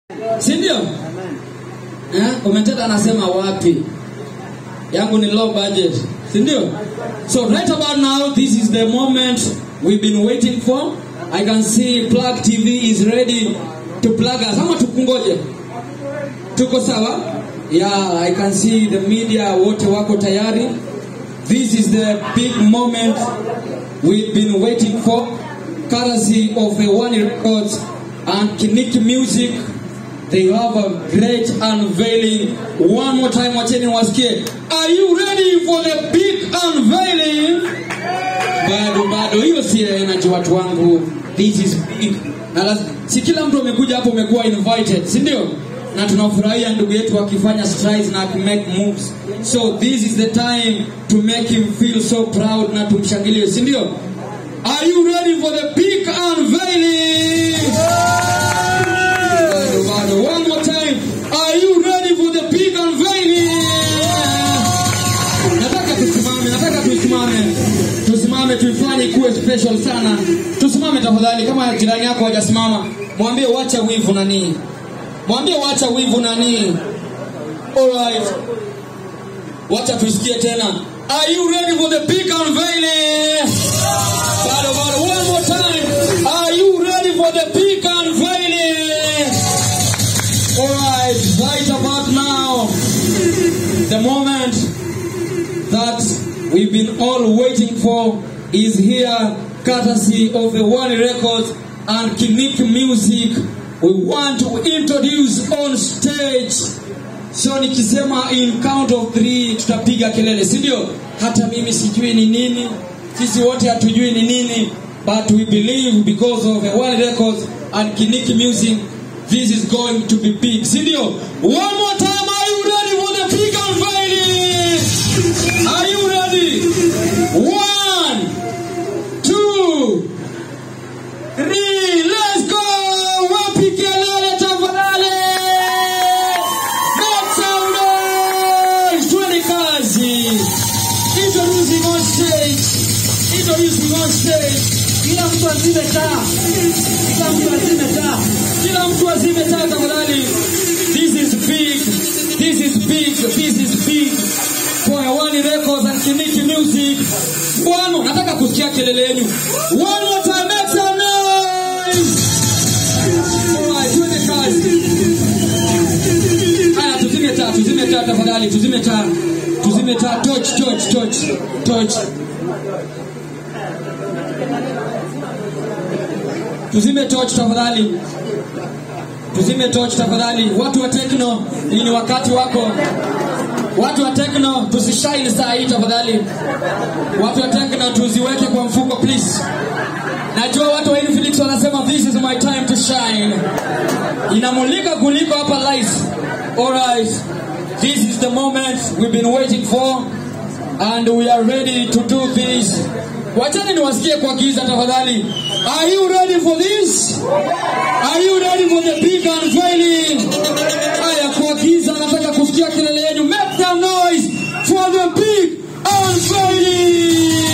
si ndio? Eh, commentator anasema wapi? Yangu ni low budget, si ndio? So right about now this is the moment we've been waiting for. I can see Plug TV is ready to plug us. Ama tukungoje? Tuko sawa? Yeah, I can see the media wote wako tayari. This is the big moment we've been waiting for. Courtesy of the One Records and Kiniki Music. They have a great unveiling. One more time, wacheni wasikie. Are you ready for the big unveiling? Bado bado, hiyo si energy watu wangu. This is big. Na laz- si kila mtu amekuja hapo umekuwa invited, si ndio? Na tunafurahia ndugu yetu akifanya strides na kumake moves. So this is the time to make him feel so proud na tumshangilie, si ndio? Are you ready for the big unveiling? Bado, bado. One more time. Are you ready for the big unveiling? Nataka tusimame, nataka tusimame. Tusimame tuifanye kuwe special sana. Tusimame tafadhali kama jirani yako hajasimama. Mwambie wacha wivu nani. Mwambie wacha wivu nani. Alright. Wacha tuisikie tena. Are you ready for the big unveiling? Bado, bado. One more time. Are you ready for the big unveiling? Alright, right about now, the moment that we've been all waiting for is here, courtesy of the One Records and Kinik Music. We want to introduce on stage. So nikisema in count of three tutapiga kelele, si ndio? Hata mimi sijui ni nini, sisi wote hatujui ni nini, but we believe because of the One Records and Kiniki Music this is going to be big, si ndio? One more time, are you ready for the big unveiling? Are you ready? One, two, three, let's go! Wapi kelele tafadhali? Make some noise! Twende kazi! Introducing on stage. Introducing on stage. Kila mtu azime taa. Kila mtu azime taa. Kila mtu azime taa tafadhali. This is big. This is big. This is big. For One Records and Kiniki Music. One more. Nataka kusikia kelele yenu. One more time. Make some noise. Alright, twende kazi. Haya, tuzime taa, tuzime taa tafadhali, tuzime taa, tuzime taa, torch, torch, torch, torch. Tuzime torch tafadhali, tuzime torch tafadhali. Watu wa techno, hii ni wakati wako. Watu wa techno, tusishine saa hii tafadhali. Watu wa techno, tuziweke kwa mfuko please. Najua watu wa Infinix wanasema this is my time to shine. Inamulika kuliko hapa light. Alright. This is the moment we've been waiting for and we are ready to do this. Wachani niwasikie kwa giza tafadhali. Are you ready for this? Are you ready for the big unveiling? Haya, kwa giza nataka kusikia kelele yenu. Make some noise for the big unveiling.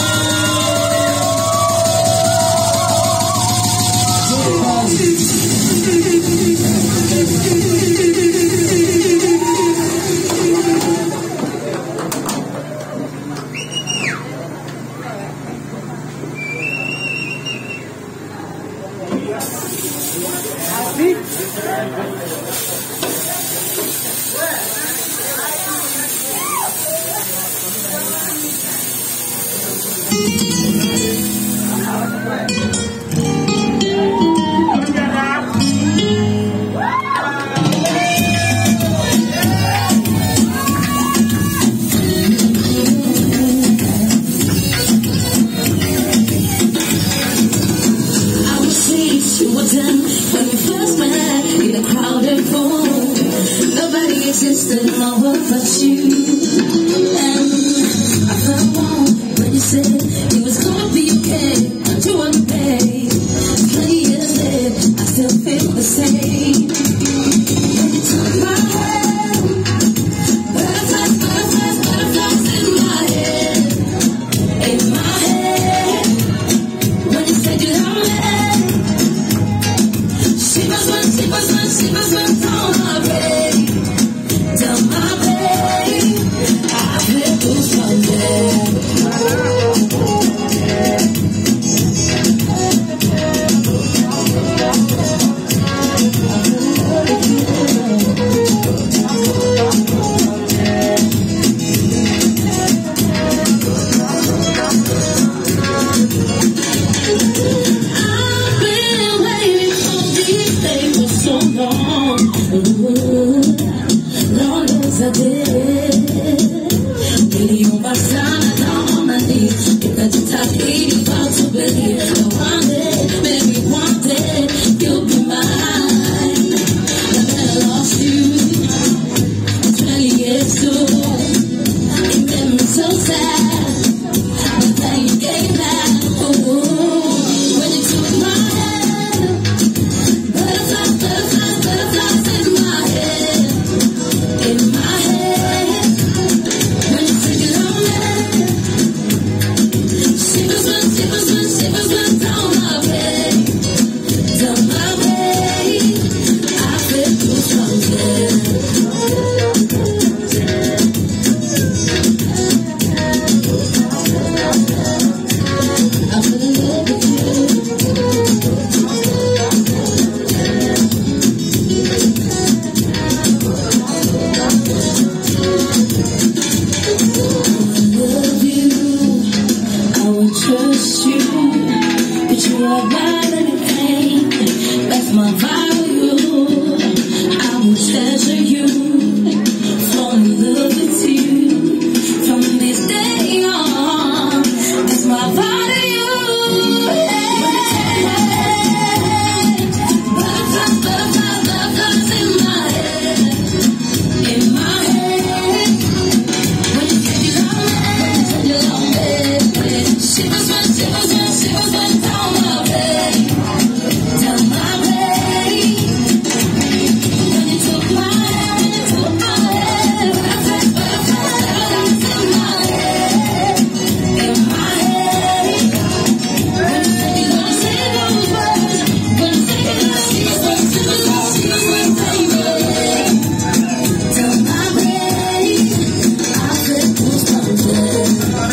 I was sweet, you were done when we first met in a crowded room. Nobody existed in my world but you. And I felt warm when you said it was gonna be okay. You were the babe. Twenty years later, I still feel the same. When you took my hand, butterflies, butterflies, butterflies in my head, in my head. When you said you love me, she was one, she was one, she was Shivers went down my brain, down my brain. I feel goosebumps, yeah. I've been waiting for this day for so long. Ooh, Lord knows I did. Niliomba sana down on my knees. Nikajitahidi far to believe that one day, maybe one day, you'll be mine. And then I lost you 20 years ago. It made me so sad. But then you came back. Ooh, when you took my hand. Butterflies, butterflies, butterflies in my head. In my head. When you said you love me. Shivers went, shivers went, shivers went down my bed. Down my bed. I feel goosebumps, yeah. I feel in love with you. love you. I will trust you, but you are not anything. That's my value. I will treasure you, fall in love with you from this day on. That's my value. Butterflies, butterflies, butterflies in my head, in my head. When you said you love me, when you love me, shivers went, shivers went, shivers went down my bed, down my bed. When you took my hand, you took my hand, butterflies, butterflies, butterflies in my head, in my head. When you said you gonna say those words, when you said you love me, shivers went, shivers went, shivers went down my bed, down my bed. I feel goosebumps, yeah.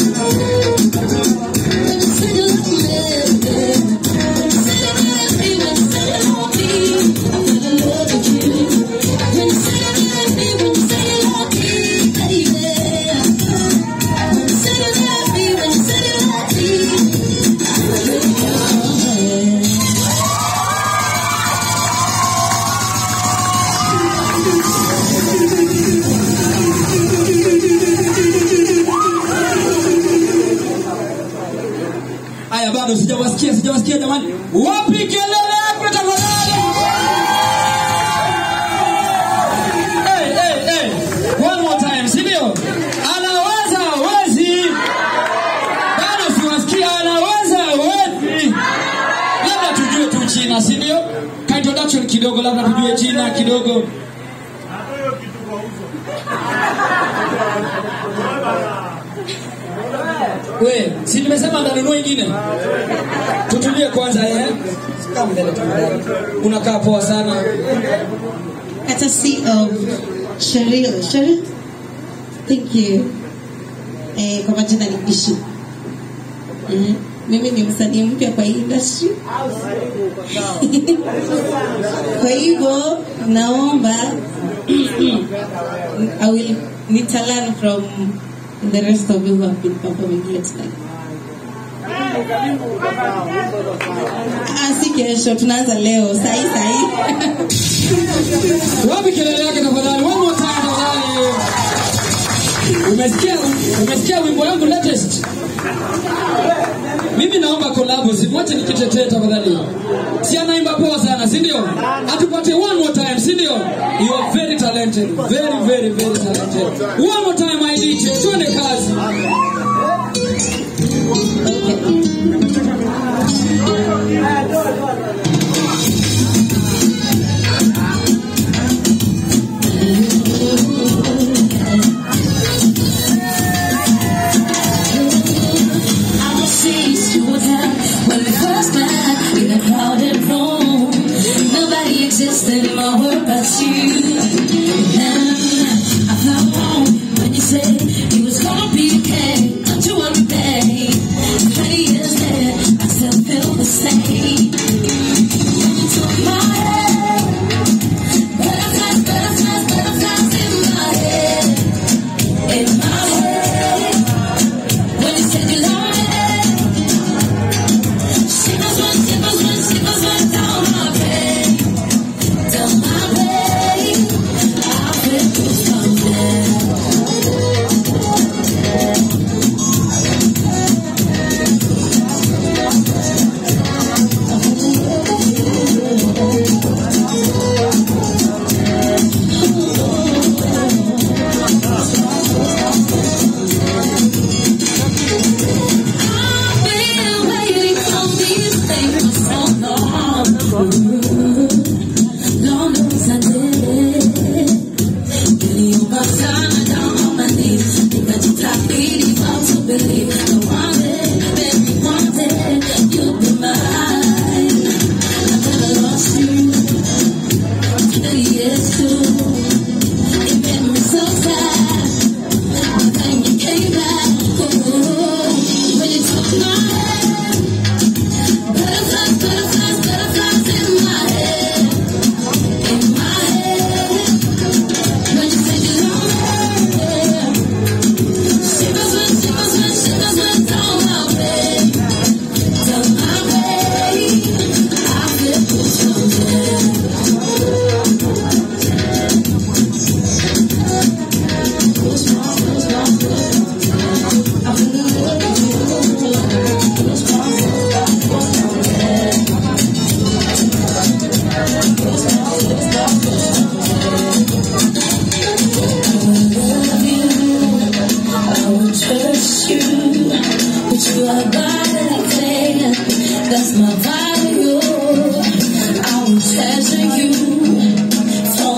When you said you love me, yeah. When you said you love me, when you said you love me, I fell in love with you. When you said you love me, when you said you love me, baby. When you said you love me, when you said you love me, I fell in love, yeah. Haya, bado sijawasikia, sijawasikia jamani. Wapi kelele yako tafadhali? Hey, hey, hey. One more time, si ndio? Anaweza hawezi? Bado siwasikia anaweza hawezi? Labda tujue tu jina, si ndio? Ka introduction kidogo, labda tujue jina kidogo. We, si nimesema ndanunua ingine? Tutulie kwanza eh. Kaa mbele tafadhali. Unakaa poa sana. courtesy of Cheryl. Cheryl, thank you. Eh, kwa majina ni Bishi. Mm, mimi ni msanii mpya kwa hii industry. kwa hivyo naomba I will need to learn from the rest of you who have been performing here tonight. Ah, si kesho, tunaanza leo sahi sahi. Wapi kelele yake tafadhali? One more time tafadhali. Umesikia umesikia wimbo yangu latest? Mimi naomba collab, simwache nikitetee tafadhali. Si anaimba poa sana, si ndio? Atupate one more time, si ndio? You are very talented, very very very talented. One more time my DJ, twende kazi. I will cease to attend when we first met in a crowded room. Nobody exists in my world but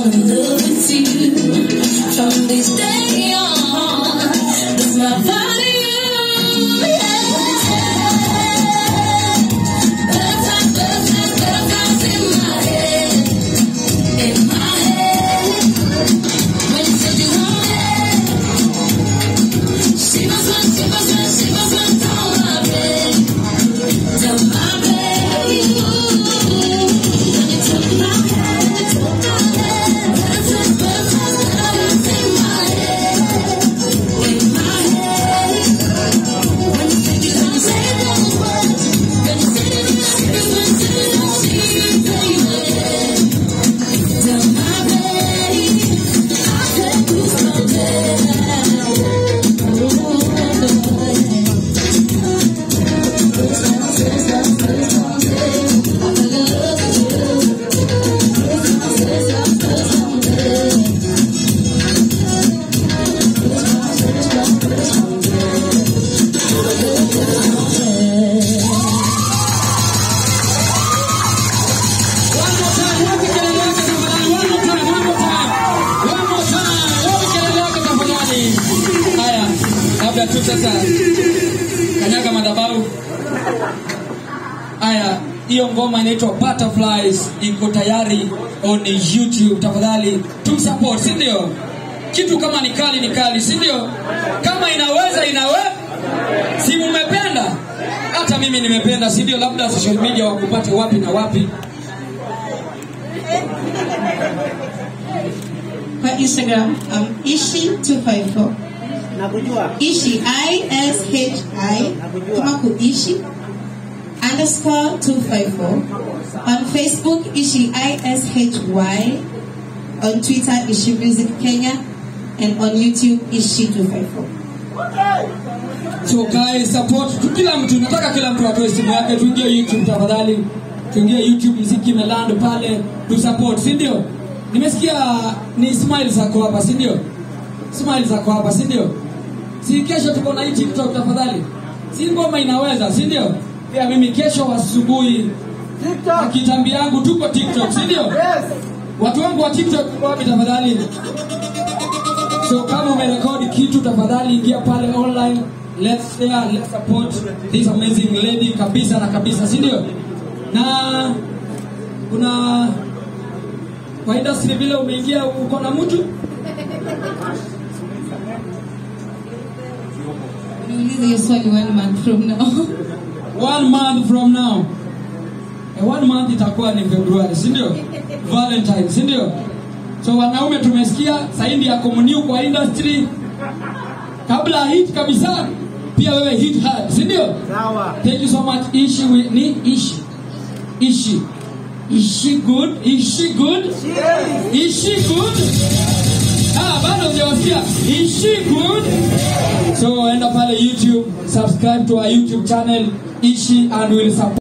in love with you. From this day on, it's my body, you. Yeah. Butterflies, butterflies, butterflies in my head, in my head. When you said you wanted, shivers went, shivers went, shivers went down my bed, down my bed. When you took my hand, took my hand, butterflies, butterflies, butterflies in my head, in my head. When you said you don't say those words, when you said it, shivers went, shivers went, shivers, baby. Down my bed, I said goosebumps One more time, wapi kelele yake tafadhali? One more time, one more time. One more time, wapi kelele yake tafadhali? Haya, labda tu sasa kanyaga madhabahu. Haya, hiyo ngoma inaitwa Butterflies iko tayari on YouTube. Tafadhali tumsupport, si ndio? Kitu kama ni kali ni kali, si ndio? Kama inaweza inawe, si mmependa? Hata mimi nimependa, si ndio? Labda social media wakupate wapi na wapi? Kwa Instagram, um, ishi254. Nakujua. Ishi, I-S-H-I, kama kuishi, underscore 254. On Facebook, Ishi, I-S-H-Y. On Twitter, Ishi Music Kenya. And on YouTube, Ishi 254. So guys, support tu kila mtu, nataka kila mtu atoe simu yake, tuingie YouTube tafadhali, tuingie YouTube, mziki Meland pale, tu support, si ndio? Nimesikia ni smile zako hapa, si ndio? Smile zako hapa, si ndio? Si kesho tuko na hii TikTok tafadhali, si ngoma inaweza, si ndio? Pia mimi kesho asubuhi na TikTok. kitambi yangu tuko TikTok, si ndio? Yes. Watu wangu wa TikTok wapi tafadhali? So kama umerekodi kitu tafadhali ingia pale online. Let's share, let's support this amazing lady kabisa na kabisa, si ndio? Na kuna kwa industry vile umeingia uko na mtu Niulize hiyo swali one month from now. one month from now. Eh, one month itakuwa ni Februari, si ndio? Valentine, si ndio? So wanaume tumesikia saindi ya komuniu kwa industry kabla hit kabisa, pia wewe hit hard, si ndio? Sawa. Thank you so much. Ishi we, ni ishi ishi ishi good ishi good ishi good. Ah, bado hujawasikia ishi good. So enda pale YouTube, subscribe to our YouTube channel Ishi and we'll support